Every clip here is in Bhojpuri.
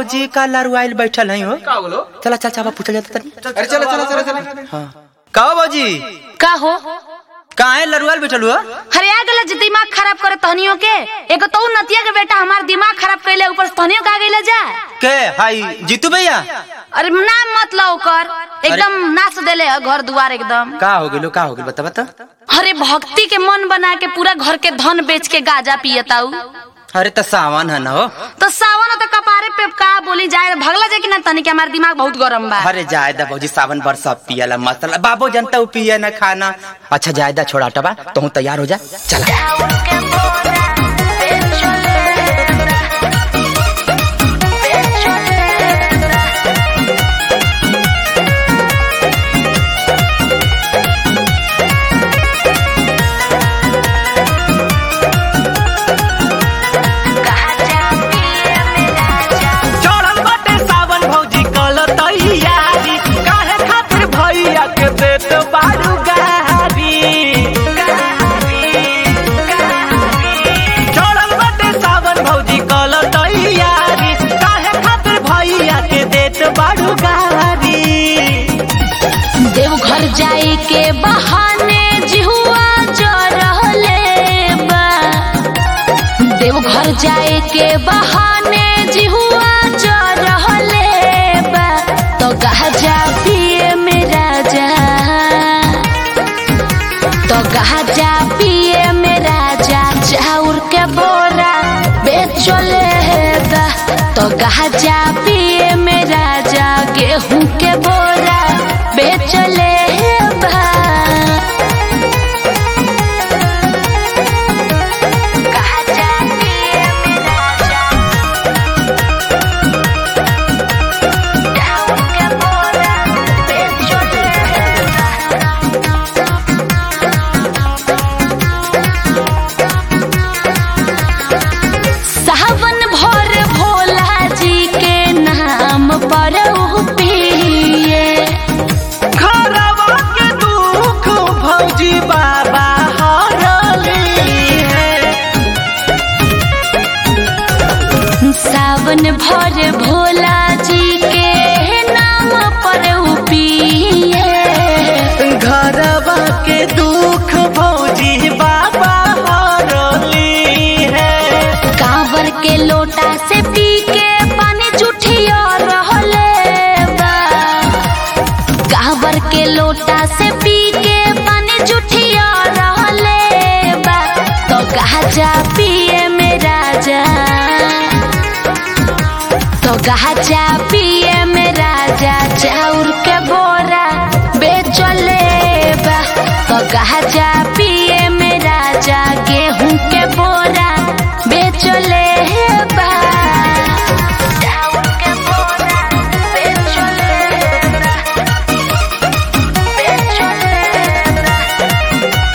भौजी का लरुआइल बैठल है हो का बोलो चला चल चाबा पूछल जाता तनी अरे चलो चलो चलो चलो हाँ का हो भौजी का हो कहाँ है लरुआइल बैठल हुआ हरे आ गला जे दिमाग खराब करे तहनियों के एगो तो नतिया के बेटा हमार दिमाग खराब कैले ऊपर से तहनियों का गइला जा के हाई जीतू भैया अरे नाम मत लो कर एकदम नाच देले है घर दुआर एकदम का हो गेलो का हो गेलो बता बता अरे भक्ति के मन बना के पूरा घर के धन बेच के गाजा पियताऊ अरे तो सावन है ना हो तो सावन तो कपारे पे का बोली जाए भगला जाए कि ना तनी के हमार दिमाग बहुत गरम बा अरे जायदा भौजी सावन भर सब पियला मसाला बाबू जनता उ पिए ना खाना अच्छा जायदा छोड़ा टबा तू तैयार हो जा चला चढ़ल बाटे सावन भौजी कल तैयारी काहे खातिर भैया के देत बारू गारी चढ़ल बाटे सावन भौजी कल तैयारी काहे खातिर भैया के देत बारू गारी देवघर जाए के बहाने जिहुआ जो रहले बा देवघर जाए के बहाने जिहुआ जो रहले बा तो गाजा पिए मेरा जा तो गाजा पिए मेरा जा चाउर के बोरा बेचले बा तो गाजा पिए मेरा जा गेहूं के बोरा बेचले बा गाजा पिए मेरा जा चाउर के बोरा बेचले बा सावन भर भोला जी के नाम पर पिए घरवा के दुख भौजी बाबा हरली है सावन भर भोला जी के नाम पर पिए घरवा के दुख भौजी बाबा हरली है कांवर के लोटा से पी के पानी जुठिया रहले बा कांवर के लोटा से पी के पानी जुठिया रहले बा तो गाजा पिए मेरा जा तो गाजा पिए मेरा जा चाउर के बोरा बेचले बा तो गाजा पिए मेरा जा गेहूं के बोरा बेचले बा चाउर के बोरा बेचले बा बेचले बा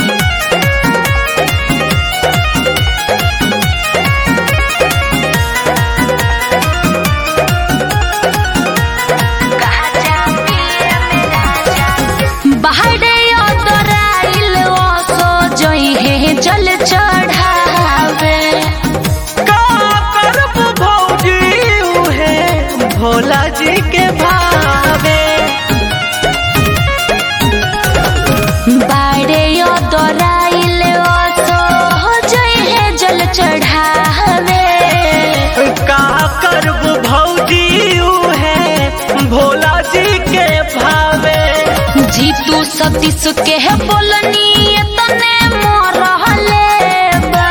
बाहरे अतराइल ओसो जइहे जल चढ़ावे का करब भौजी उहे भोला जी के भावे बाड़े अतराइल ओसो जइहे जल चढ़ावे का करब भौजी उहे भोला जी के भावे जीतू सतीश के बोलनी तने मरहले बा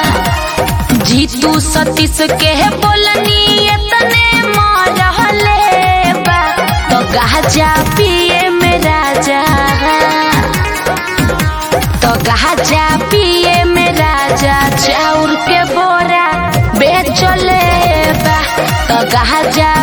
जीतू सतीश के बोलनी तने मरहले बा तो गाजा पिए मेरा जा तो गाजा पिए मेरा जा चाउर के बोरा बेचले बा तो गाजा